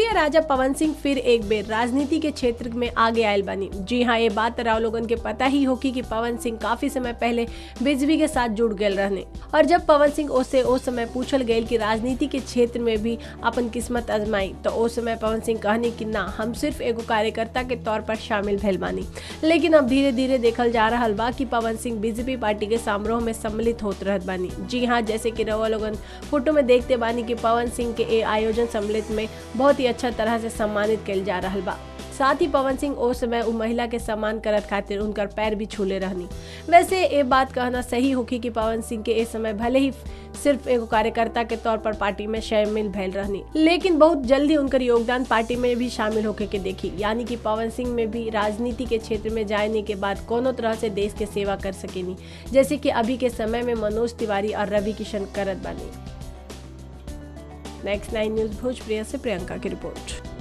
भोजपुरी राजा पवन सिंह फिर एक बेर राजनीति के क्षेत्र में आगे आयल बनी जी हाँ ये बात राव लोगन के पता ही होगी कि पवन सिंह काफी समय पहले बीजेपी के साथ जुड़ गए रहने और जब पवन सिंह ओसे उस समय पूछल गए कि राजनीति के क्षेत्र में भी अपन किस्मत आजमाई तो उस समय पवन सिंह कहनी कि ना हम सिर्फ एगो कार्यकर्ता के तौर पर शामिल भैल बानी लेकिन अब धीरे धीरे देखल जा रहा बा कि पवन सिंह बीजेपी पार्टी के समारोह में सम्मिलित होत रहत बानी जी हाँ जैसे कि रवा लोगन फोटो में देखते बानी कि पवन सिंह के ए आयोजन सम्मिलित में बहुत ही अच्छा तरह से सम्मानित कल जा रहा बा साथ ही पवन सिंह ओ समय उ महिला के सम्मान करत खातिर उनकर पैर भी छूले रहनी वैसे ये बात कहना सही होगी कि पवन सिंह के इस समय भले ही सिर्फ एगो कार्यकर्ता के तौर पर पार्टी में शामिल भैल रहनी लेकिन बहुत जल्दी उनकर योगदान पार्टी में भी शामिल होके के देखी यानी कि पवन सिंह में भी राजनीति के क्षेत्र में जाने के बाद कोनो तरह से देश के सेवा कर सकेनी जैसे कि अभी के समय में मनोज तिवारी और रवि किशन करत बानी नेक्स्ट नाइन न्यूज भोजप्रिया से प्रियंका की रिपोर्ट